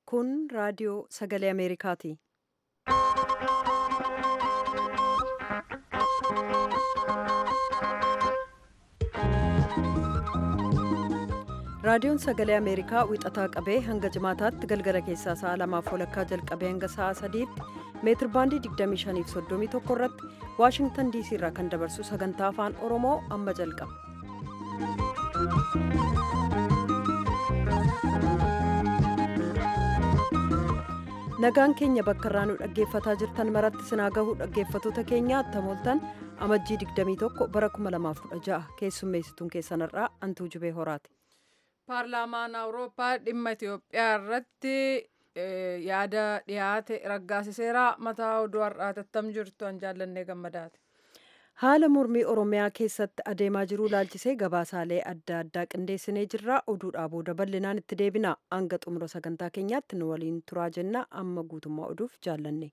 Kun raadiyoo sagalee Ameerikaati. Raadiyoon sagalee Ameerikaa wixataa qabee hanga jimaataatti galgala keessaa sa'a lamaaf walakkaa jalqabee hanga sa'a sadiitti meetir baandii 25 fi 31 irratti Waashingtan diisii irraa kan dabarsu sagantaa afaan Oromoo amma jalqaba. Nagaan keenya bakka irraa nu dhaggeeffataa jirtan maratti sinaa gahuu dhaggeeffatoota keenya attamooltan amajjii 21 bara 2016 keessummeessituun keessanirraa antuu jubee horaati. paarlaamaan awurooppaa dhimma itiyoophiyaa irratti yaada dhiyaate raggaasiseera mataa oduu har'aatattam jirtu an jaallannee gammadaati. haala mormii oromiyaa keessatti adeemaa jiru ilaalchisee gabaasaalee adda addaa qindeessinee jirra oduudhaa booda bal'inaan itti deebina hanga xumura sagantaa keenyaatti nu waliin turaa jenna amma guutummaa oduuf jaallanne.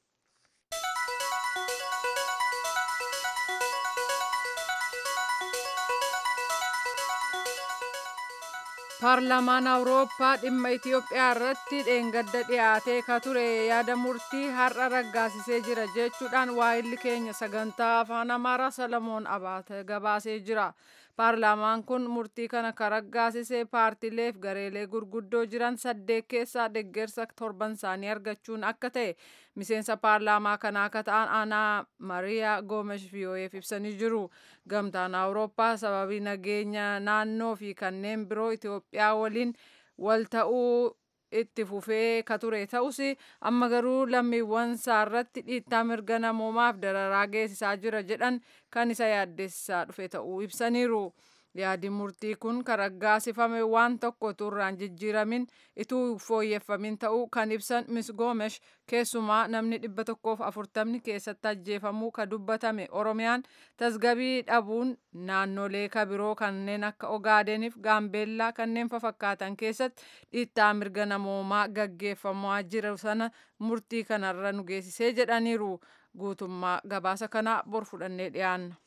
paarlaamaan awurooppaa dhimma itiyoophiyaa irratti dheengadda dhiyaatee ka ture yaada murtii har'a raggaasisee jira jechuudhaan waa'illi keenya sagantaa afaan amaaraa salamoon abaate gabaasee jira paarlaamaan kun murtii kana ka raggaasisee paartiileef gareelee gurguddoo jiran saddeet keessaa deggersa torban isaanii argachuun akka ta'e miseensa paarlaamaa kanaa akka ta'an aanaa mariyaa goomesh vii'oo'eef ibsanii jiru gamtaan awurooppaa sababii nageenya naannoo fi kanneen biroo itiyoophiyaa waliin wal ta'uu itti fufee ka ture ta'us amma garuu lammiiwwan isaarratti dhiittaa mirga namoomaaf dararaa geessisaa jira jedhan kan isa yaaddessaa dhufe ta'uu ibsaniiru. yaadi murtii kun kan raggaasifame waan tokko turraan jijjiiramin ituu fooyyeffamin ta'uu kan ibsan mis goomesh keessumaa namni dhibba tokkoof afurtamni keessatti ajjeefamuu ka dubbatame oromiyaan tasgabii dhabuun naannolee ka biroo kanneen akka ogaadeniif gaambeellaa kanneen fafakkaatan keessatti dhiittaa mirga namoomaa gaggeeffamaa jiru sana murtii kanarra nu geessisee jedhaniiru guutummaa gabaasa kanaa bor fudhannee dhiyaanna.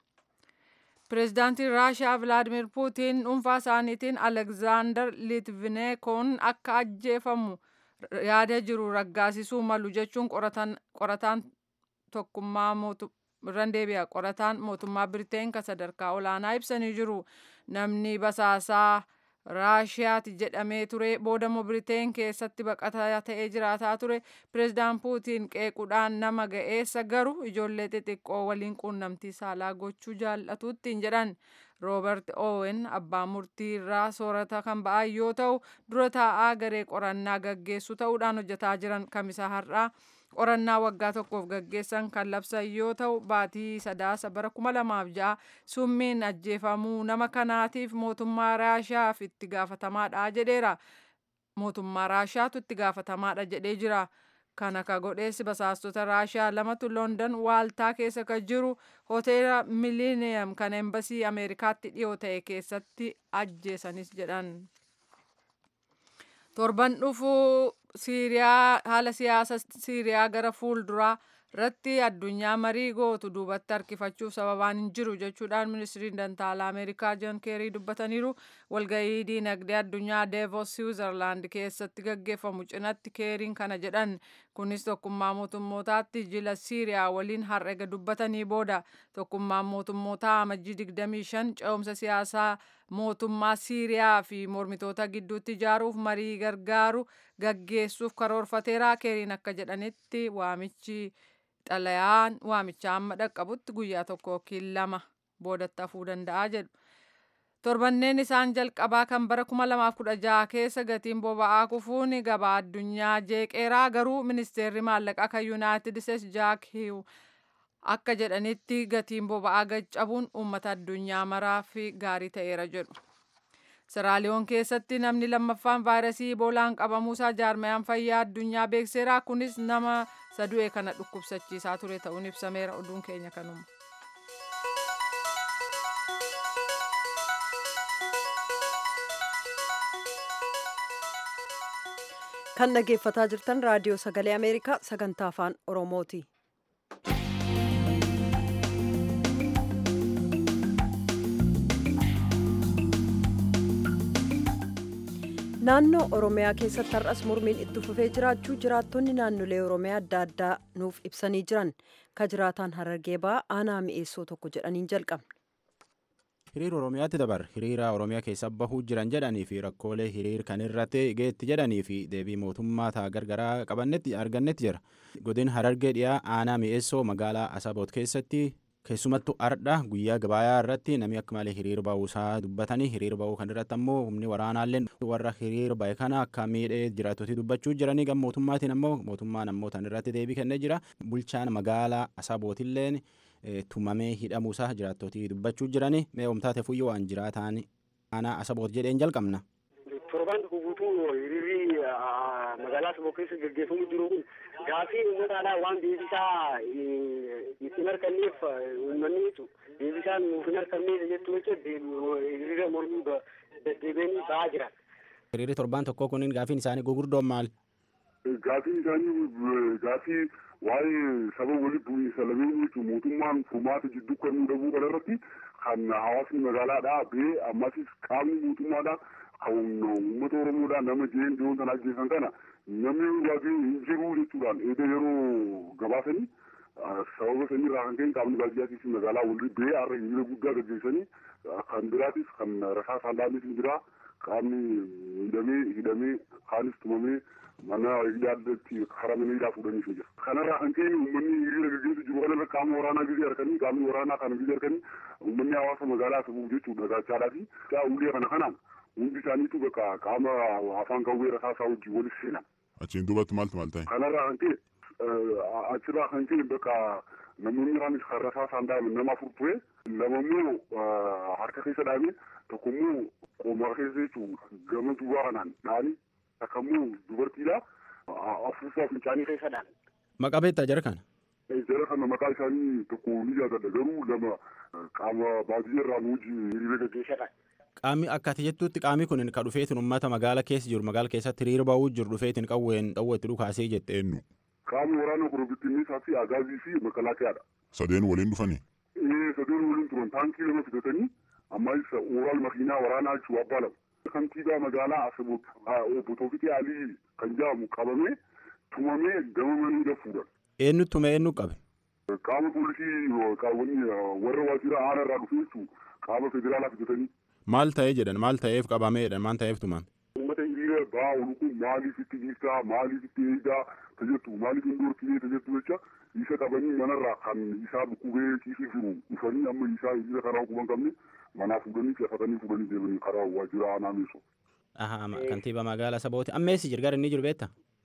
pireezidaantiin raashiyaa vilaadimir puutiin dhuunfaa isaaniitiin alekzaandar litvineekoon akka ajjeefamu yaada jiru raggaasisuu malu jechuun qorataan tokkummaa irran deebi'a qorataan mootummaa biriteen ka sadarkaa olaanaa ibsanii jiru namni basaasaa raashiyaati jedhamee ture boodammoo biriteen keessatti baqataa ta'ee jiraataa ture pireezidaan puutiin qeequudhaan nama ga'eessa garuu ijoollee xixiqqoo waliin quunnamtii saalaa gochuu jaallatuttiin jedhan roobert oowen abbaa murtii irraa soorata kan ba'an yoo ta'u dura taa'aa garee qorannaa gaggeessu ta'uudhaan hojjetaa jiran kamisaa har'aa qorannaa waggaa tokkoof gaggeessan kan labsan yoo ta'u baatii sadaasa bara kuma lamaaf ja'a summiin ajjeefamuu nama kanaatiif mootummaa raashiyaaf itti gaafatamaadha jedheera mootummaa raashiyaatu itti gaafatamaadha jedhee jira kana ka godheessi basaastota raashiyaa lamatu london waaltaa keessa ka jiru hoteela miliniyam kan embasii ameerikaatti dhiyoo ta'e keessatti ajjeesanis jedhan torban dhufuu siiriyaa haala siyaasa siiriyaa gara fuulduraa irratti addunyaa marii gootu duubatti harkifachuuf sababaan hin jiru jechuudhaan ministiriin dantaalaa ameerikaa joon keerii dubbataniiru walgahii diinagdee addunyaa deevos siwiizerlaand keessatti gaggeeffamu cinatti keeriin kana jedhan kunis tokkummaa mootummootaatti jila siiriyaa waliin har'ega dubbatanii booda tokkummaan mootummootaa amajjii 25 ce'umsa siyaasaa mootummaa siiriyaa fi mormitoota gidduutti ijaaruuf marii gargaaru gaggeessuuf karoorfateera keeriin akka jedhanitti waamichi xalayaan waamicha amma dhaqqabutti guyyaa tokko yookiin lama boodatti hafuu danda'a jedhu. Torbanneen isaan jalqabaa kan bara 2016 keessa gatiin boba'aa kufuun gabaa addunyaa jeeqeeraa garuu ministeerri maallaqaa kan yuunaayitid isteetsi jaak hiiw akka jedhanitti gatiin boba'aa gaccabuun uummata addunyaa maraaf gaarii ta'eera jedhu. Siraaliyoon keessatti namni lammaffaan vaayirasii iboolaan qabamuusaa jaarmayaan fayyaa addunyaa beekseera kunis nama sadu'e kana dhukkubsachiisaa ture ta'uun ibsameera oduun keenya kanuma. kan dhaggeeffataa jirtan raadiyoo sagalee ameerikaa sagantaa afaan oromooti. naannoo oromiyaa keessatti har'as mormiin itti fufee jiraachuu jiraattonni naannolee oromiyaa adda addaa nuuf ibsanii jiran ka jiraataan harargee ba'aa aanaa mi'eessoo tokko jedhaniin jalqabne. hiriira oromiyaatti dabar hiriira oromiyaa keessa bahuu jiran jedhanii fi rakkoolee hiriir kan irratti geetti jedhanii fi deebii mootummaa ta'a gargaraa qabannetti argannetti jira godin harargee dhiyaa aanaa mi'eessoo magaalaa asaboot keessatti keessumattu ardha guyyaa gabayaa irratti namni akka malee hiriira ba'uusaa dubbatanii hiriira ba'uu kan irratti ammoo humni waraanaallee warra hiriira ba'e kana akka miidhee jiraattotii dubbachuu jiranii gam mootummaatiin ammoo mootummaan ammoo tan irratti deebii kennee jira bulchaan magaalaa asabootilleen tumamee hidhamuusaa jiraattotii dubbachuu jiranii mee omtaate fuyyoo waan jiraataan aanaa asaboot jedheen jalqabna. torbaan tokko guutuu hiriirri magaalaa asaboo keessa gaggeeffamu jiru kun gaafii uummataadhaa waan deebisaa itti harkanneef uummanni deebisaan nuuf hin harkanneef jechuu jecha hiriira mormii deddeebiin ba'aa jira. hiriirri torbaan tokko kunin gaafiin isaanii gugurdoon maal? Gaafii isaanii gaafii waa'ee saba walitti bu'iinsa lameen jechuun mootummaan furmaata jidduu kennuu dhabuu kana irratti kan hawaasni magaalaadhaa ba'ee ammasis qaamni mootummaadhaa kan uummata oromoodhaa nama jeen dhiyoon sana ajjeesan kana namni baay'ee hin jiru jechuudhaan eeda yeroo gabaasanii sababa sanii irraa kan ka'e qaamni baadiyyaatiif magaalaa walii ba'ee har'a hiriira guddaa gaggeessanii kan biraatis kan rasaa saallaanis hin jiraa qaamni miidhamee hidhamee kaanis tumamee mana hidhaatti haramaniidhaa fuudhanii jira. Kanarraa kan ka'e uummanni hiriira gaggeessu jiru kanarra qaama waraanaa gisee harkanii qaamni waraanaa kana gisee harkanii uummanni hawaasa magaalaa sabuuf jechuudha gaachaadhaa fi ulee kana kanaan hundi isaaniitu bakka qaama afaan qawwee rasaasaa wajjin walis seenan. Achiin duubatti maaltu maal ta'e? Kanarraa kan ka'e achirraa kan ka'e bakka namoonni irraanis kan rasaasaan dhaabame nama afur ture lamammoo harka keessa dhaabee tokkommoo qomaa keessa jechuun gama duubaa kanaan dhaanii takkammoo dubartiidha afuusaa fincaanii keessadhaan. Maqaa beektaa jara kana? Jara kana maqaa isaanii tokko ni yaadadha garuu lama qaama baadiyyaa irraa nuuji hiriira gaggeessadha. Qaamni akka ati jettutti qaamni kun ka dhufeetiin uummata magaala keessa jiru magaala keessatti hiriira ba'uu jiru dhufeetiin qawween dhawwa itti dhukaasee jette eenyu? Qaamni waraana korobittinniisaa fi agaazii fi makalaakiyaadha. Sadeen waliin dhufanii? Ee sadeen waliin turan taankii lama fidatanii amma isa ooral makiinaa waraanaa jechuu abbaa lama. kantiibaa magaalaa Asaboot obbo Toofiqee Alii kan jedhamu qabamee tumamee gama maniidha fuudhan. Eenyu tume eenyu qabe? Qaama poolisii qaawwanii warra waajjira aanaa irraa dhufe jechuun qaama federaalaa fidatanii. Maal ta'ee jedhan maal ta'eef qabameedhan maal ta'eef tumame? Uummata hiriira ba'aa oolu kun maaliif itti dhiisaa maaliif itti eegaa tajettu maaliif hin dhorkinee tajettu jecha isa qabanii manarraa kan isaa dhukkubee ciisee jiru dhufanii amma isaa hiriira karaa quban qabne manaa fuudhanii cefatanii fuudhanii deemanii karaa waajjira aanaa meesoo. Kantiibaa magaalaa Asabooti ammeessi jira gara inni jiru beektaa?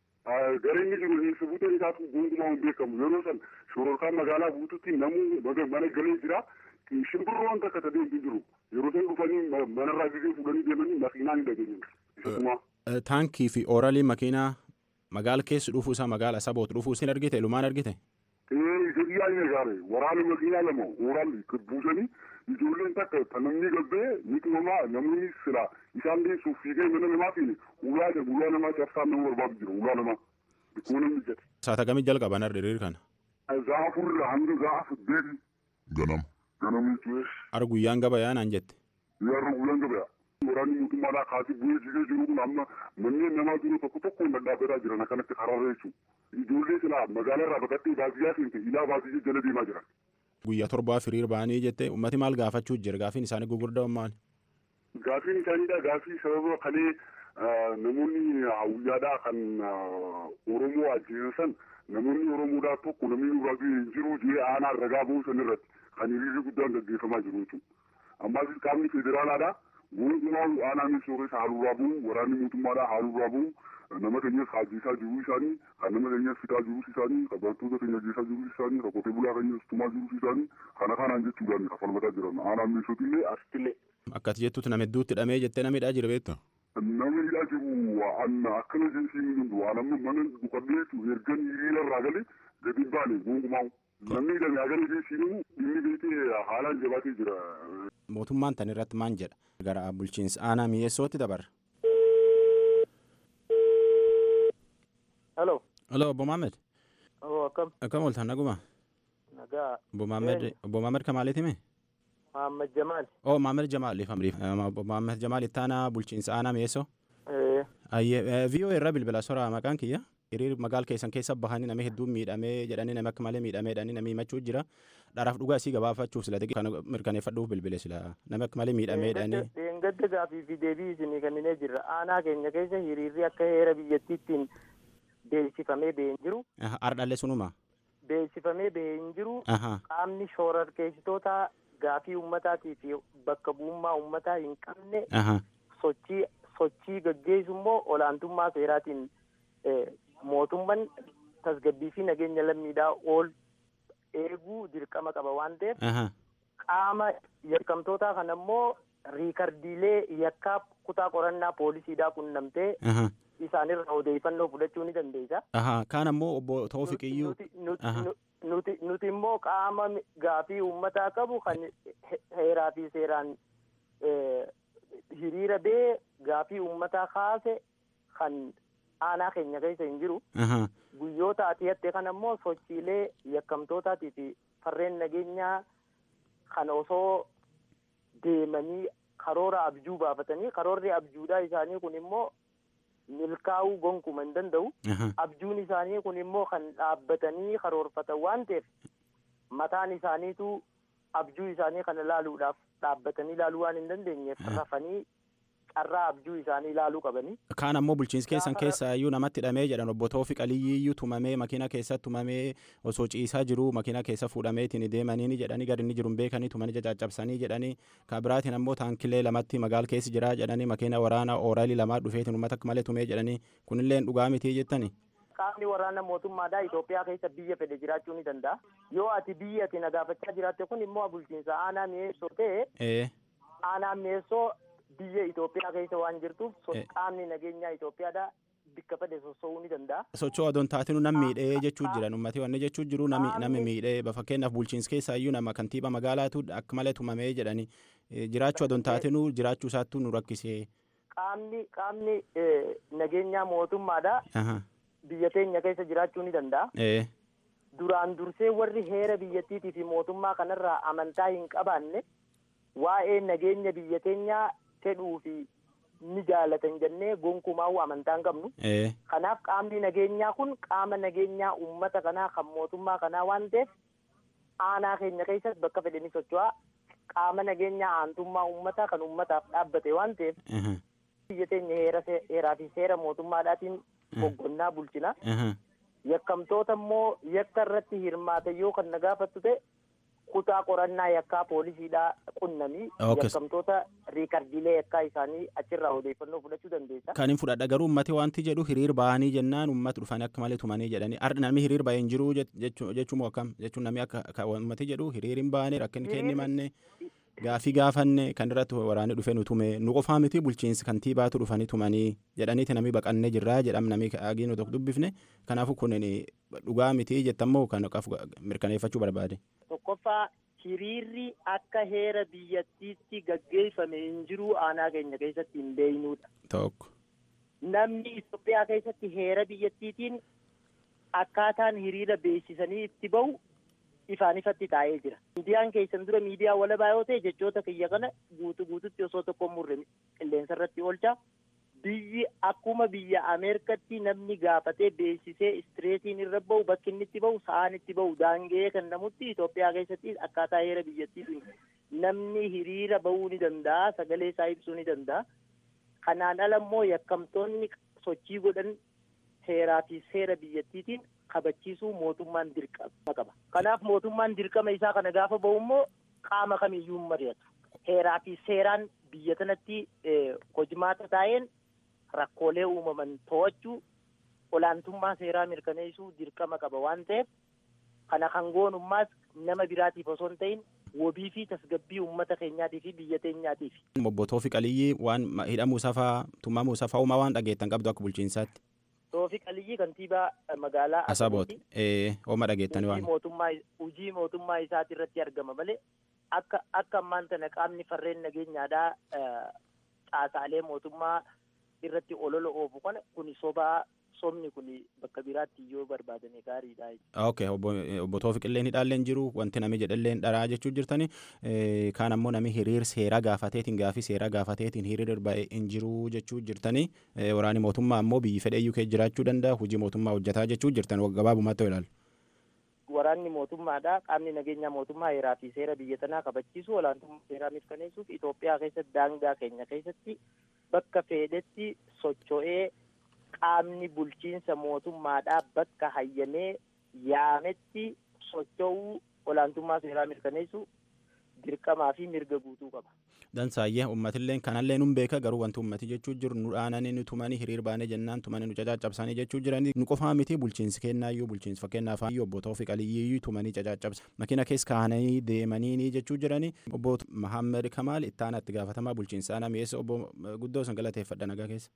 Gara inni jiru sabuuteen isaatu gonkumaa hin beekamu yeroo san shororkaan magaalaa guututti namuu mana galee jira shimbirroon takka ta'ee hin jiru yeroo san dhufanii manarraa gisee fuudhanii deemanii makiinaan hin dhageenye. Taankii fi ooralii makiinaa magaala keessa dhufuu isaa magaala Asaboot dhufuu isin argite lumaan argite? Ee yaa'ii gaare waraana makiinaa lama ooralli buusanii ijoolleen takka kan namni gabbee ni tumamaa namni sila isaan deessuuf fiigee mana namaa fi ulaa jedhu ulaa namaa cabsaan nama barbaadu jira ulaa namaa dhikkoo namni jedhe. Saata kamii jalqaban hiriira kana? Zaafurra hanga zaafa saddeeti. Ganam. Ganam jechuun. Ar guyyaan gabayaa naan jette. Yarra guyyaan gabayaa. Waraanni mootummaadhaa kaasee bu'ee jigee jiru kun amma manneen namaa jiru tokko tokkoon dhadhaabataa jiran akkanatti karaarra jechuudha. Ijoollee silaa magaalaa irraa baqattee baadiyyaa seente ilaa baadiyyee jala deemaa jiran. Guyyaa torbaaf hiriira ba'anii jette ummati maal gaafachuu jira gaafiin isaanii gurguddaa maal? Gaafiin isaaniidha gaafii sababa kalee namoonni hawwiyyaadhaa kan Oromoo ajjeesan namoonni Oromoodhaa tokko namni nurraa hin jiru jee aanaa ragaa ba'uu san irratti kan hiriirri guddaan gaggeeffamaa jiru jechuudha. Ammas qaamni federaalaadhaa gonkumaa aanaa misoores haaluurraa bu'u waraanni mootummaadhaa haaluurraa bu'u nama keenyas hajjiisaa jiruu isaanii kan nama keenyas fitaa jiruu isaanii kan barattoota keenya ajjeesaa jiruu isaanii kan qotee bulaa keenyas tumaa jiruu isaanii kana kanaan jechuudhaan kan falmataa jiran aanaan miisootillee asittillee. Akkati jettutti nama hedduutti hidhamee jettee nama hidhaa jira beektaa? Nama hidhaa jiru waan akkana jechuun hin danda'u waan amma mana dhukkabee ergan hiriira irraa galee gadi hin baane gonkumaa namni hidhame hagana jechuun inni beekee haalaan jabaatee jira. Mootummaan tan irratti maan jedha? Gara bulchiinsa aanaa mi'eessootti dabarra. Halo. Halo obbo Maamed. Oo akkam. Akkam ooltan naguma? Nagaa. Obbo Maamed obbo Maamed Kamaaliiti mee? Muhammad Jamaal. Oh Maamed Jamaal ifamriif obbo Maamed Jamaal itti aanaa bulchiinsa aanaa mi'eessoo? Ee. Viiyoo irra bilbila soraa maqaan kiyya. Hiriir magaal keessan keessa bahanii namni hedduun miidhamee jedhanii namni akka malee miidhamee jedhanii namni himachuu jira. Dharaaf dhugaa isii gabaafachuuf sila kana mirkaneeffadhuuf bilbile sila namni akka malee miidhamee jedhanii. Deengadda gaafii fi deebii isinii kenninee jirra. Aanaa keenya keessa hiriirri akka heera biyyattiittiin beeksifamee bahee hin jiru. Ardhallee sunuma. Beeksifamee bahee hin jiru. Qaamni shororkeessitoota gaafii uummataatii fi bakka bu'ummaa uummataa hin qabne sochii sochii gaggeessu immoo olaantummaa seeraatiin mootummaan tasgabbii fi nageenya lammiidhaa ol eeguu dirqama qaba waan ta'eef qaama yakkamtootaa kana immoo riikardiilee yakkaa kutaa qorannaa poolisiidhaa qunnamtee isaanirra odeeffannoo fudhachuu ni dandeessa. Kaan ammoo obbo Toofiqiyyuu. Nuti nuti immoo qaama gaafii uummataa qabu kan heeraa fi seeraan hiriira bee gaafii uummataa kaase kan aanaa keenya keessa hin jiru. Guyyoota ati hatte kan ammoo sochiilee yakkamtootaatii fi farreen nageenyaa kan osoo deemanii karoora abjuu baafatanii karoorri abjuudhaa isaanii kun immoo milkaa'uu gonkuma hin danda'u. Abjuun isaanii kun immoo kan dhaabbatanii karoorfatan waan ta'eef mataan isaaniitu abjuu isaanii kana ilaaluudhaaf dhaabbatanii ilaaluu waan hin dandeenyeef rafanii carraa abjuu isaanii ilaaluu qabanii. Kaan ammoo bulchiinsi keessan keessa iyyuu namatti hidhamee jedhan obbo Toofiq Aliyyiyyuu tumamee makiina keessatti tumamee osoo ciisaa jiru makiina keessa fuudhameetiin deemanii jedhanii gadi inni jiru hin beekanii tumanii caccabsanii jedhanii kan biraatiin ammoo taankilee lamatti magaal keessi jira jedhanii makiina waraana ooraalii lamaa dhufeetiin uummata akka malee tumee jedhanii kunillee dhugaa mitii jettani. Qaamni waraana mootummaadhaa Itoophiyaa keessa biyya fedhe jiraachuu ni danda'a. Yoo ati biyya ati nagaafachaa jiraatte kun immoo bulchiinsa aanaa mi'eessoo ta'e aanaa mi'eessoo biyya Itoophiyaa keessa waan jirtuuf qaamni nageenyaa Itoophiyaadhaa bikka fedhe sossoo'uu ni danda'a. Sochoo adoon taatinu nam miidhee jechuu jiran uummatni wanni jechuu jiru nami miidhee fakkeenyaaf bulchiinsa keessaa iyyuu nama kantiiba magaalaatu akka malee tumamee jedhani jiraachuu adoon taatinu jiraachuu isaattuu nu rakkisee. Qaamni qaamni nageenyaa mootummaadhaa biyya teenya keessa jiraachuu ni danda'a. Duraan dursee warri heera biyyattiitii fi mootummaa kanarraa amantaa hin qabaanne waa'ee nageenya biyya teenyaa fedhuu fi ni jaalatan jennee gonkumaa amantaa hin qabnu. Kanaaf qaamni nageenyaa kun qaama nageenyaa uummata kanaa kan mootummaa kanaa waan ta'eef aanaa keenya keessatti bakka fedhanii socho'aa qaama nageenyaa aantummaa uummataa kan uummataaf dhaabbate waan ta'eef biyya teenya heeraa fi seera mootummaadhaatiin hoggannaa bulchina. Yakkamtoota immoo yakka irratti hirmaatan yoo kan na gaafattu ta'e kutaa qorannaa yakkaa poolisiidhaa qunnamii yakkamtoota riikardiilee yakkaa isaanii achirraa odeeffannoo fudhachuu dandeessa. Kan hin fudhadha garuu uummati wanti jedhu hiriir bahanii jennaan uummati dhufanii akka malee tumanii jedhanii namni hiriir bahee hin jiru jechuun moo akkam jechuun namni akka uummati jedhu hiriir hin bahane rakkin kenni manne gaafii gaafanne kan irratti waraanni dhufee nu tume nu qofaa miti bulchiinsi kantiibaatu dhufanii tumanii jedhaniiti namni baqannee jirraa jedham namni agii nu tokko dubbifne kanaafuu kun dhugaa miti jettammoo kan mirkaneeffachuu barbaade. Tokkoffaa hiriirri akka heera biyyattiitti gaggeeffame hin jiru aanaa keenya keessatti hin beeynuudha. Tokko. Namni Itoophiyaa keessatti heera biyyattiitiin akkaataan hiriira beeksisanii itti bahu ifaan ifatti taa'ee jira. Miidiyaan keessan dura miidiyaa walabaa yoo ta'e jechoota kiyya kana guutuu guututti osoo tokko murre qilleensa irratti oolcha. Biyyi akkuma biyya Ameerikatti namni gaafatee beeksisee istireetiin irra bahu bakki inni itti bahu sa'aan itti bahu daangee kan namutti Itoophiyaa keessatti akkaataa heera biyyattiitiin namni hiriira bahuu ni danda'a sagalee isaa ibsuu ni danda'a. Kanaan ala immoo yakkamtoonni sochii godhan heeraa fi seera biyyattiitiin kabachiisuu mootummaan dirqama qaba. Kanaaf mootummaan dirqama isaa kana gaafa bahu immoo qaama kamiyyuu hin mari'atu. Heeraa fi seeraan biyya kanatti hojimaata taa'een rakkoolee uumaman to'achuu olaantummaa seeraa mirkaneessuu dirqama qaba waan ta'eef kana kan goonummaas nama biraatiif osoo hin ta'in wabii fi tasgabbii uummata keenyaatii fi biyya teenyaatiif. Obbo Toofiq Aliyyii waan hidhamuu safaa tumamuu safaa uumaa waan dhageettan qabdu akka bulchiinsaatti. Toofiq Aliyyii kantiibaa magaalaa Asabooti. Ooma dhageettanii waan. Mootummaa hojii mootummaa isaati irratti argama malee akka akka ammaan tana qaamni farreen nageenyaadhaa caasaalee mootummaa irratti olola oofu kana kun sobaa somni kun bakka biraatti yoo barbaadame gaariidha. ok obbo Toofiqilleen hidhaalleen jiru wanti nami jedhalleen dharaa jechuu jirtani kaan ammoo nami hiriir seeraa gaafateetiin gaafii seeraa gaafateetiin hiriir ba'e hin jiru jechuu jirtani waraani mootummaa ammoo biyyi fedheeyyuu kee jiraachuu danda'a hojii mootummaa hojjetaa jechuu jirtan gabaabumatti ilaalu. Waraanni mootummaadha qaamni nageenya mootummaa heeraa fi seera biyya tanaa kabachiisu olaantummaa seeraa mirkaneessuuf Itoophiyaa keessatti daangaa keenya keessatti bakka fedhetti socho'ee qaamni bulchiinsa mootummaadhaa bakka hayyamee yaametti socho'uu olaantummaa seeraa mirkaneessu dirqamaa fi mirga guutuu qaba. Dansaayyee uummatilleen kanallee nun beeka garuu wanti uummati jechuu jiru nu dhaananii nu tumanii hiriir baanee jennaan tumanii nu cacaccabsanii jechuu jiranii nu qofaa miti bulchiinsi kennaayyuu bulchiinsi fakkeenyaaf obbo Toofiq Aliyyii tumanii cacaccabsa makina keessa kaananii deemanii jechuu jiranii obbo Mahammed Kamaal ittaana itti gaafatamaa bulchiinsa ana mi'eessa obbo guddoo san galateeffadha nagaa keessa.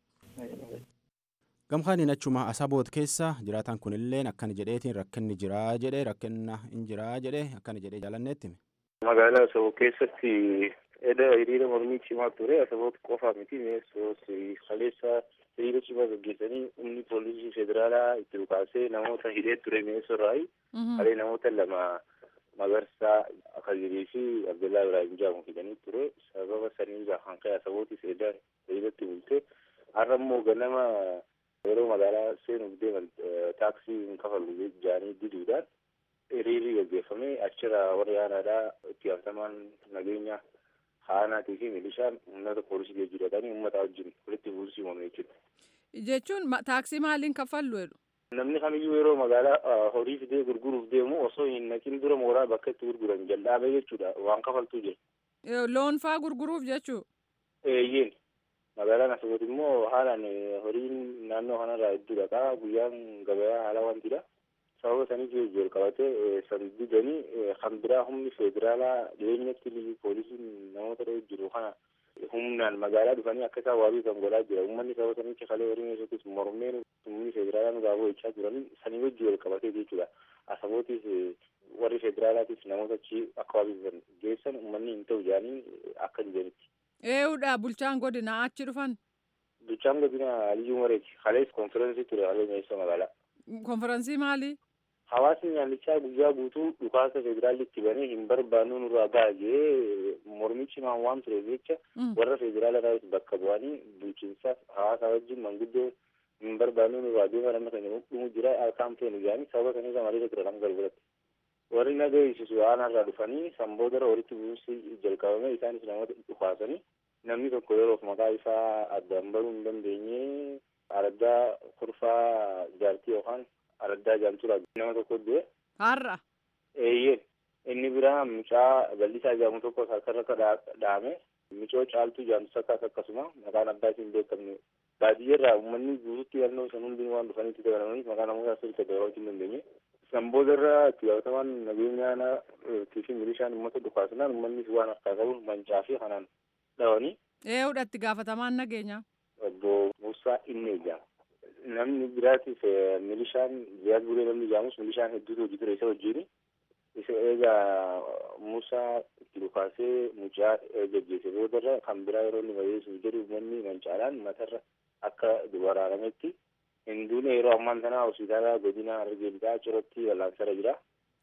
Gamkaaniin achuma asaboot keessa jiraatan kunilleen akkana jedheetiin rakkinni jiraa jedhe rakkinna hin jiraa jedhe akkana jedhee jaalanneetti. Magaalaa Asaboo keessatti edda hiriira mormii cimaa ture Asaboot qofa miti mi'eessoos kaleessa hiriira cimaa gaggeessanii humni poolisii federaalaa itti dhukaasee namoota hidhee ture mi'eessoo irraayi. Kalee namoota lama Magarsaa Akazirii fi Abdullaa Ibrahim jedhamu fidanii ture. Sababa saniin kan ka'e Asabootis edda hiriiratti bulte. Har'a immoo ganama yeroo magaalaa seenuuf deeman taaksii hin kafalu jedhanii diduudhaan hiriirri gaggeeffame achirra warri aanaadhaa itti gaafatamaan nageenya haanaatii fi milishaan uummata poolisii geejjibadhaanii uummata wajjin walitti buusii uumame jechuudha. Jechuun taaksii maaliin kaffallu jedhu? Namni kamiyyuu yeroo magaalaa horii fidee gurguruuf deemu osoo hin naqin dura mooraa bakka itti gurguran jal'aabee jechuudha waan kafaltuu jira. Loon faa gurguruuf jechuu? Eeyyeen. Magaalaan Asaboot immoo haalaan horiin naannoo kanarraa hedduu dhaqaa guyyaan gabayaa haala wantidha. sababa saniif wal qabatee san didanii kan biraa humni federaalaa dhiyeenyatti liyyuu poolisiin namoota dha'u jiru kana humnaan magaalaa dhufanii akka isaan waabii kan godhaa jira uummanni sababa sanitti kalee horii keessattis mormeen humni federaalaa nu gaafoo jechaa turan sanii wajji wal qabatee jechuudha asabootis warri federaalaatis namoota achi akka waabii geessan uummanni hin ta'u jedhanii akka dijanitti. Eeyyuudha bulchaan godina achi dhufan. Bulchaan godina Aliyyuu Mareeti kalees konfiraansii ture halee meeshaa magaalaa. Konfiraansii maalii? Hawaasni nyaallichaa guyyaa guutuu dhukaasa federaalli itti banee hin barbaannu nurraa baay'ee mormichi maan waan tureef jecha warra federaalaa bakka bu'anii bulchiinsaaf hawaasa wajjin manguddoo hin barbaannu nurraa deema nama keenya dhumu jira harkaan feenu jedhanii sababa sanii malee ture nama garbiratti. Warri nagaa eegsisu aanarraa dhufanii sanboodara walitti bu'uusi jalqabame isaanis namoota dhukaasanii namni tokko yeroof maqaa isaa addaan baruu hin dandeenye araddaa kurfaa jaartii yookaan araddaa jaamtura nama tokko du'e. Har'a. Eeyyee inni biraa mucaa bal'isaa jedhamu tokko harkarra dhaame micoo caaltuu jaamtu sakkaas akkasuma maqaan abbaa isiin beekamne baadiyyaarraa uummanni guututti yaadnoo san hundi waan dhufanitti dabalamanii maqaa namoota asirratti dabalachuu hin dandeenye. San boodarra itti gaafatamaan nageenyaa fi milishaan uummata dhukaasnaan uummannis waan harkaa qabu mancaa fi kanaan dhawanii. Eeyyuudha itti gaafatamaan nageenyaa. Obbo Muusaa Innee jedhama. namni biraatiif milishaan ziyaad bulee namni jedhamus milishaan hedduutu hojii ture isa wajjin isa eegaa Musaa itti dhukaasee mucaa gaggeesse boodarra kan biraa yeroo inni fayyisuuf jedhu uummanni mancaadhaan matarra akka waraanametti hinduun yeroo ammaan tanaa hospitaala godina Harargee lixaa Cirootti wal'aansarra jira.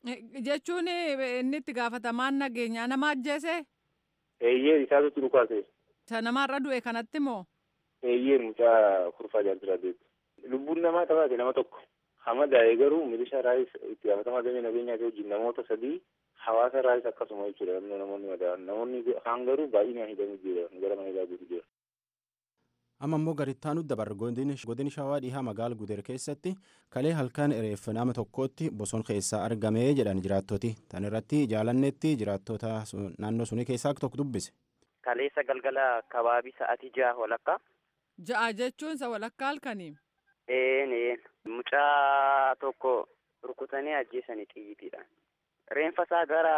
Jechuun inni itti gaafatamaan nageenyaa nama ajjeese? Eeyyee isaatu itti dhukaase. Isa namarra du'e kanatti moo? Eeyyee mucaa kurfaa jaaltura deetti. lubbuun namaa taphate nama tokko hamadaa'e garuu milishaa raayis itti gaafatamaa damee nageenyaa wajjin namoota sadii hawaasa raayis akkasuma jechuudha namni namoonni madaa'an namoonni kaan garuu baay'inaan hidhamuu jira gara mana hidhaa jira. amma immoo garittaanu dabar godin shawaa dhihaa magaala gudeer keessatti kalee halkan reeffa nama tokkotti boson keessaa argamee jedhan jiraattoti tan irratti jaalannetti jiraattota naannoo sunii keessaa tokko dubbise. kaleessa galgala kabaabii sa'atii ja'a walakkaa. ja'a jechuun isa walakkaa halkanii. Een mucaa tokko rukutanii ajjeesanii xiyyiidhaan. Reenfa isaa gara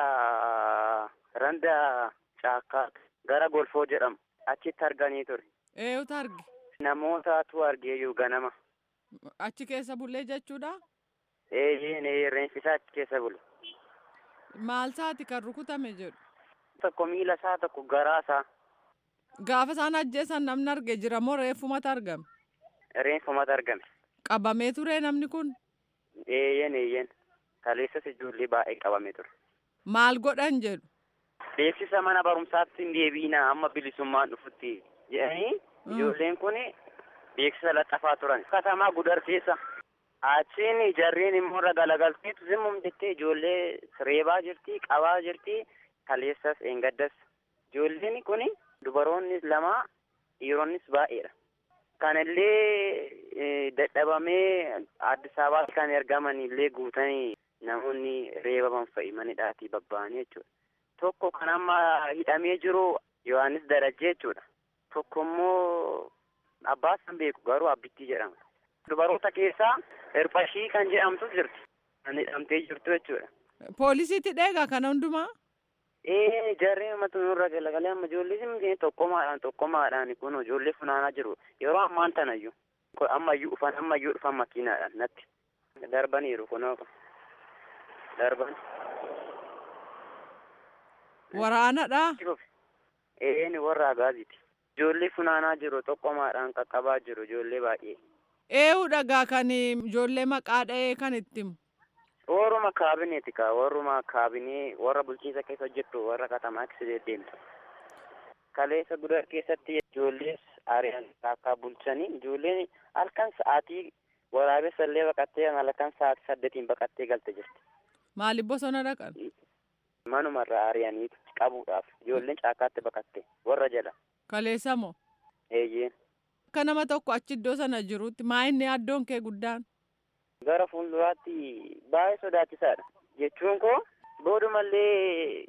randa caakkaa gara golfoo jedhamu achitti arganii ture. Eenyutu arge? Namootatu argeeyyuu ganama. Achi keessa bullee jechuudha? Eeyyeen reenfi isaa achi keessa bule. Maal isaati kan rukutame jedhu? Tokko miila isaa tokko garaa isaa. Gaafa isaan ajjeesan namni arge jira moo reeffumatu argame? Reeffumatu argame. Qabamee ture namni kun? Eeyyen eeyyen. Kaleessas ijoollee baay'ee qabamee ture. Maal godhan jedhu? Beeksisa mana barumsaatti hin deebiina amma bilisummaan dhufutti jedhanii ijoolleen kun beeksisa laxxafaa turan. Katamaa gudar keessa. Achiin jarreen immoo irra galagalteetu zimmum jettee ijoollee reebaa jirti, qabaa jirti, kaleessas eengaddas. Ijoolleen kun dubaroonnis lama dhiironnis baay'eedha. Kanallee dadhabamee Addis Ababaatti kan ergaman illee guutanii namoonni reebaman fa'i manidhaatii babba'anii jechuudha. Tokko kan amma hidhamee jiru Yohaannis Darajjee jechuudha. Tokko immoo abbaa san beeku garuu abbittii jedhama. Dubaroota keessaa Hirphashii kan jedhamtu jirti. Kan hidhamtee jirtu jechuudha. Poolisiitti dheegaa kana hundumaa? Ee jarreen ummata nurra galagalee amma ijoollee simtee tokkomaadhaan tokkomaadhaan kun ijoollee funaanaa jiru. Yeroo ammaan tanayyuu. Ammayyuu dhufan ammayyuu dhufan makiinaadhaan natti. Darbaniiru kunoo. Darban. Waraanadha? Ee ni warra agaaziti. Ijoollee funaanaa jiru tokkomaadhaan qaqqabaa jiru ijoollee baay'ee. Eewu dhagaa kan ijoollee maqaa dha'ee kan itti himu. Warruma kaabineeti kaa warruma kaabinee warra bulchiinsa keessa hojjettu warra katamaa keessa deemtu. Kaleessa gudar keessatti ijoollees ari'an akka bulchanii ijoolleen halkan sa'aatii waraabessa illee baqattee halkan sa'aatii saddeetiin baqattee galte jirti. Maaliif bosona dhaqan? Manumarraa ari'aniitu qabuudhaaf ijoolleen caakkaatti baqatte warra jala. Kaleessa moo? Eeyyeen. Akka nama tokko achi iddoo sana jirutti maa inni addoon kee guddaan? Gara fuulduraatti baay'ee sodaachisaadha. Jechuun koo boodumallee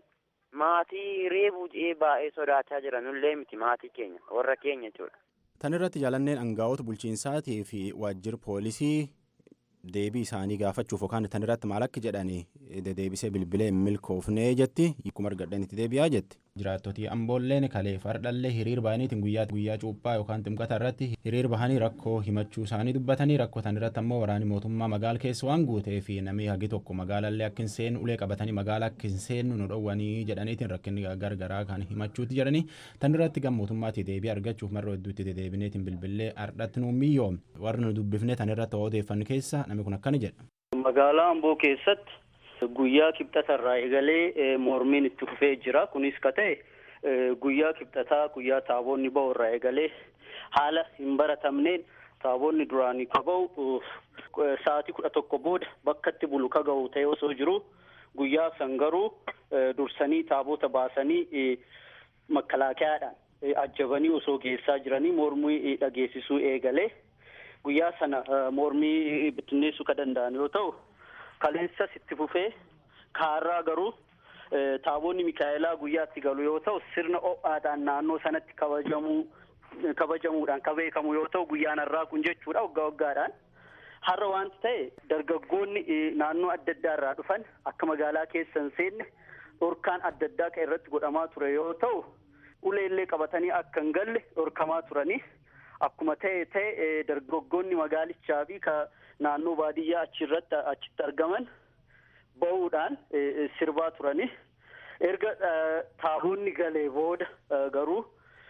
maatii reebuu jedhee baay'ee sodaachaa jira nullee miti maatii keenya warra keenya jechuudha. Tan irratti jaalanneen aangaa'ota bulchiinsaatii fi waajjira poolisii deebii isaanii gaafachuuf yookaan tan irratti maal akka jedhanii deebisee bilbilee hin milkoofnee jetti akkuma argadhan itti deebi'aa jetti. Jiraattotii amboolleen kalee fardhallee hiriir bahaniitiin guyyaa guyyaa cuuphaa yookaan ximqata irratti hiriir bahanii rakkoo himachuu isaanii dubbatanii rakkoo tan irratti ammoo waraani mootummaa magaala keessa waan guutee fi namni hagi tokko magaalallee akka hin seenu ulee qabatanii magaala akka hin seennu nu dhowwanii jedhaniitiin rakkinni gargaraa kan himachuutti jedhanii tan irratti gam mootummaatii deebii argachuuf marra hedduutti dedeebineetiin bilbilee ardhatti nu miyyoom warri nu dubbifne tan irratti odeeffannu keessa namni kun akkana jedha. Magaalaa Amboo keessatti guyyaa kibxatarraa eegalee mormiin itti fufee jira. Kunis ka ta'e guyyaa kibxataa guyyaa taaboonni ba'urraa eegalee haala hin baratamneen taaboonni duraanii ka ba'u sa'aatii kudha tokko booda bakka itti bulu ka ga'u ta'e osoo jiru guyyaa san garuu dursanii taaboota baasanii makalaakiyaadhaan ajjabanii osoo geessaa jiranii mormii dhageessisuu eegalee guyyaa sana mormii bittinneessuu ka danda'an yoo ta'u kaleessas itti fufee kaarraa garuu taaboonni mikaa'elaa guyyaatti galu yoo ta'u sirna ho'aadhaan naannoo sanatti kabajamuu kabajamuudhaan ka beekamu yoo ta'u guyyaan har'aa kun jechuudha waggaa waggaadhaan har'a wanti ta'e dargaggoonni naannoo adda addaa irraa dhufan akka magaalaa keessa hin seenne dhorkaan adda addaa kan irratti godhamaa ture yoo ta'u uleellee qabatanii akka hin galle dhorkamaa turanii akkuma ta'e ta'e dargaggoonni magaalichaa fi ka naannoo baadiyyaa achirratti achitti argaman ba'uudhaan sirbaa turanii erga taaboonni galee booda garuu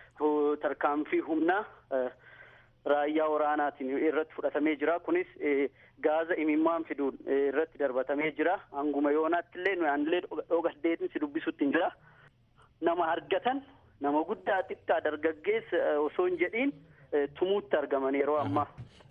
tarkaanfii humnaa raayyaa waraanaatiin irratti fudhatamee jira kunis gaaza imimmaan fiduun irratti darbatamee jira hanguma yoonaatti illee nuyaanillee dhogaddeetin si dubbisutti hin jira nama argatan nama guddaa xiqqaa dargaggeessa osoo hin jedhiin tumuutti argaman yeroo ammaa.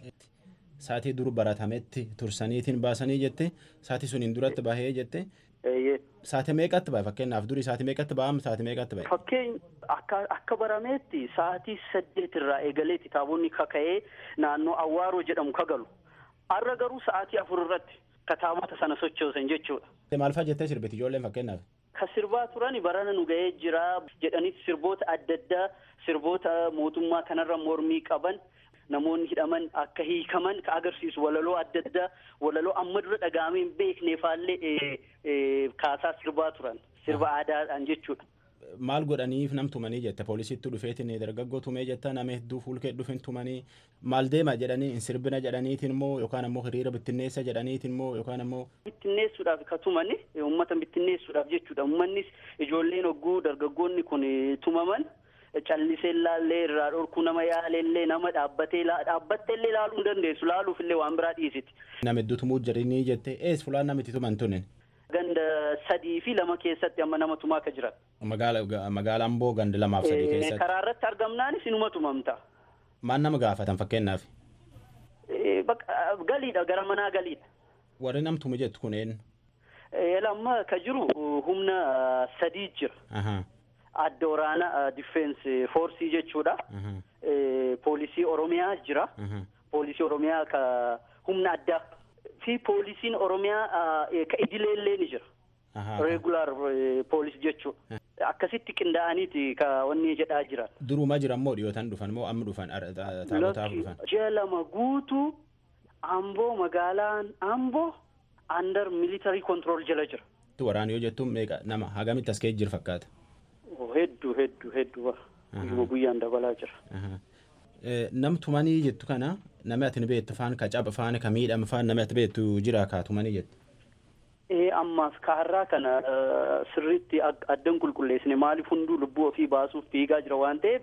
Saatii dur baratametti tursaniitiin baasanii jette saatii suniin duratti bahee jette. Saatii meeqatti bahe fakkeenyaaf durii saatii meeqatti bahamu saatii meeqatti bahe. Fakkeenya akka akka barameetti saatii saddeet irraa eegaleetti taaboonni kaka'ee naannoo awwaaroo jedhamu kagalu. Har'a garuu sa'aatii afur irratti kataabota sana sochoosan jechuudha. Maal fa'a jettee sirbiti ijoolleen fakkeenyaaf. Ka sirbaa turan barana nu ga'ee jira jedhanii sirboota adda addaa sirboota mootummaa kanarra mormii qaban namoonni hidhaman akka hiikaman ka agarsiisu walaloo adda addaa walaloo amma dura dhagahamee hin beekneefaallee kaasaa sirbaa turan sirba aadaadhaan jechuudha. Maal godhaniif nam tumanii jette poolisiitti dhufeetiin dargaggoo tumee jetta nama hedduu fuulkee dhufin tumanii maal deema jedhanii hin sirbina jedhaniitiin immoo yookaan ammoo hiriira bittinneessa jedhaniitiin immoo yookaan ammoo. Bittinneessuudhaaf ka tumani uummata bittinneessuudhaaf jechuudha uummannis ijoolleen hogguu dargaggoonni kun tumaman callisee ilaallee irraa dhorkuu nama yaalellee nama dhaabbatee dhaabbattee illee ilaaluu hin dandeessu laaluuf illee waan biraa dhiisiti. Nama hedduutu mujjarinii jette ees fulaan namitti tuman tunin. Ganda sadii fi lama keessatti amma nama tumaa akka jiran. Magaala Amboo ganda lamaaf sadii keessatti. Karaa irratti argamnaanis inuma tumamta. Maal nama gaafatan fakkeenyaaf. Galiidha gara manaa galiidha. Warri namtume jettu kun eenyu? Lamma ka jiru humna sadii jira. Adda waraana difeensi foorsii jechuudha. Poolisii Oromiyaa jira. Poolisii Oromiyaa ka humna addaa fi poolisiin Oromiyaa ka idileellee ni jira. Regular poolis jechuudha. Akkasitti qindaa'aniiti ka wanni jedhaa jiran. Duruma jiran moo dhiyootan dhufan moo amma dhufan taabotaaf dhufan? Ji'a lama guutuu Amboo magaalaan Amboo under military control jala jira. Waraana yoo jettu meeqa nama hagamitti as ka'ee jiru fakkaata? Hedduu hedduu hedduu guyyuma guyyaan dabalaa jira. Namtumanii jettu kana namni ati beektu faan ka caba faan ka miidhama faan namni ati beektu jira kaatumanii jettu. Ammaaf kaarraa kana sirriitti addan qulqulleessine maaliif hunduu lubbuu ofii baasuuf fiigaa jira waan ta'eef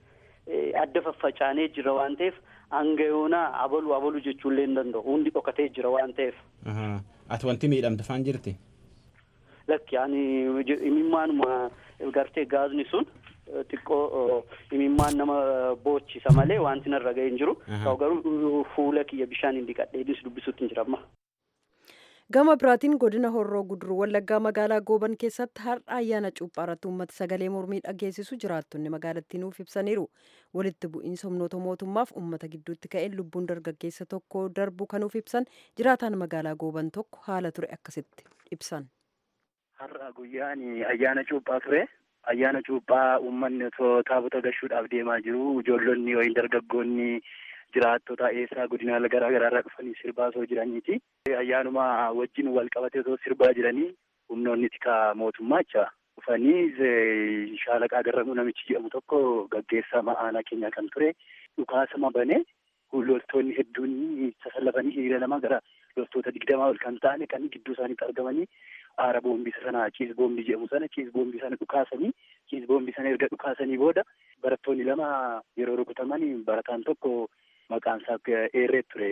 adda faffacaanee jira waan ta'eef hanga yoonaa abalu abalu jechuullee hin danda'u hundi dhokatee jira waan ta'eef. Ati wanti miidhamte faan jirti? Lakki ani imimmaanuma gartee gaazni sun xiqqoo imimmaan nama boochisa malee wanti narra ga'e hin jiru. Garuu fuula kiyya bishaan hin dhiqadhee dubbisuutti hin jira amma. gama biraatiin godina horroo guduruu wallaggaa magaalaa gooban keessatti har'a ayyaana cuuphaa irratti uummata sagalee mormii dhageessisu jiraattonni magaalattii nuuf ibsaniiru walitti bu'iinsa humnoota mootummaaf uummata gidduutti ka'een lubbuun dargaggeessa tokko darbu kanuuf ibsan jiraataan magaalaa gooban tokko haala ture akkasitti ibsan. har'a guyyaan ayyaana cuuphaa ture ayyaana cuuphaa uummanni taabota gashuudhaaf deemaa jiru ijoollonni yookiin dargaggoonni jiraattota eessaa godina garaa garaa irraa dhufanii sirbaa osoo jiraniiti. Ayyaanuma wajjin wal qabatee osoo sirbaa jiranii humnoonni tika mootummaa jecha dhufanii shaalaqaa garramuu namichi jedhamu tokko gaggeessaa aanaa keenya kan ture dhukaasama banee loltoonni hedduun sasallafanii hiriira lama gara loltoota digdamaa ol kan ta'an kan gidduu isaaniitti argamanii aara boombii sana ciis boombii jedhamu sana ciis boombii sana dhukaasanii ciis boombii sana erga dhukaasanii booda barattoonni lama yeroo rukutaman barataan tokko maqaan isaa eerree ture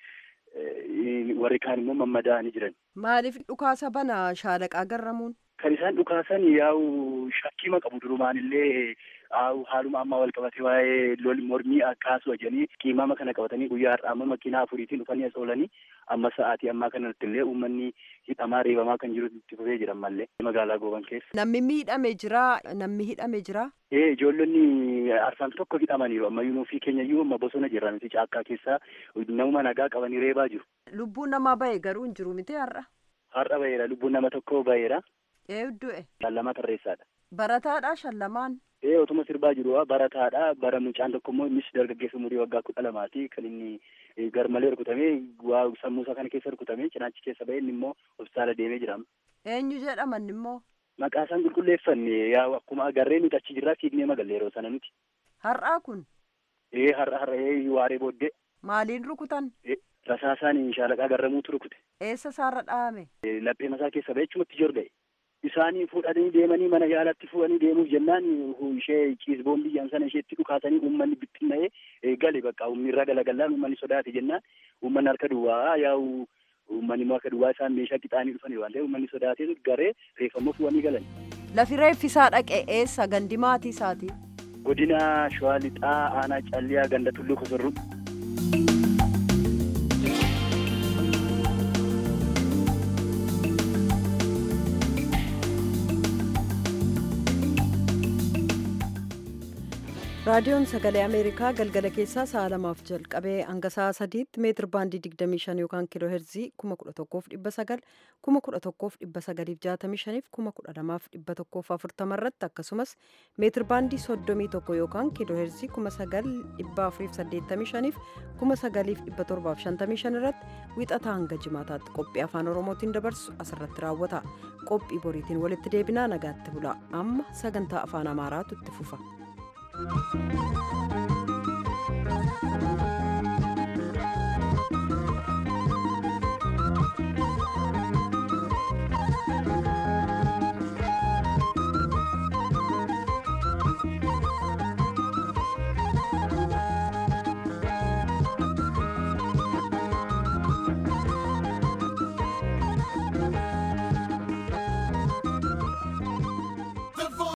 warri kaan immoo mammadaa'anii jiran. Maaliif dhukaasa bana shaalaqaa garramuun? Kan isaan dhukaasan yaa'u shakkii qabu durumaan illee haaluma ammaa wal qabatee waa'ee lol mormii akkaasu wajjanii qiimama kana qabatanii guyyaa har'aa amma makiinaa afuriitiin dhufanii as oolanii amma sa'aatii ammaa kanatti illee uummanni hidhamaa reebamaa kan jiru itti fufee jiran mallee magaalaa gooban keessa. Namni miidhame jira namni hidhame jira. Ee ijoollonni arsaan tokko hidhamaniiru ammayyuu nuufii keenya iyyuu amma bosona jirra nuti caakkaa keessaa nama nagaa qabanii reebaa jiru. Lubbuun namaa bahe garuu hin jiru miti har'a. Har'a baheera lubbuun nama tokko baheera. Ee du'e. Shallama tarreessaadha. Barataadha shallamaan. Ee otuma sirbaa jiru barataadha bara mucaan tokko immoo innis dargaggeessa umurii waggaa kudha lamaati kan inni garmalee rukutamee waa sammuu isaa kana keessa rukutamee cinaachi keessa bahee inni immoo hospitaala deemee jira. Eenyu jedhaman immoo. Maqaa isaan qulqulleeffanne yaa akkuma agarree nuti achi jirraa fiignee magalle yeroo sana nuti. Har'aa kun. Ee har'a har'a ee waaree booddee. Maaliin rukutan? Rasaasaan shaalaqaa garramuutu rukute. Eessa isaarra dhahame? Laphee masaa keessa bahee achumatti jorga'e. Isaanii fuudhanii deemanii mana yaalatti fuudhanii deemuuf jennaan ishee ciis boombii jedhan sana isheetti dhukaasanii uummanni bittinna'ee gale bakka uummanni irraa galagallaan uummanni sodaate jennaan uummanni harka duwwaa yaa'u uummanni immoo harka duwwaa isaan meeshaa qixaanii dhufanii waan ta'eef uummanni sodaatee garee reeffammoo fuudhanii galan. Lafi reeffisaa dhaqe eessa gandi maatii isaati? Godina Shawaa Lixaa Aanaa Calliyaa Ganda Tulluu Kosorruu. raadiyoon sagalee ameerikaa galgala keessaa sa'a lamaaf jalqabee hanga sa'a sadiitti meetir baandii 25 yookaan kiiloo heerzii 11,900 11,965 12,140 irratti akkasumas meetir baandii 31 yookaan kiiloo heerzii 9,485 9,755 irratti wixataa hanga jimaataatti qophii afaan oromootiin dabarsu asirratti raawwata qophii boriitiin walitti deebinaa nagaatti bula amma sagantaa afaan amaaraatu itti fufa. Thank you.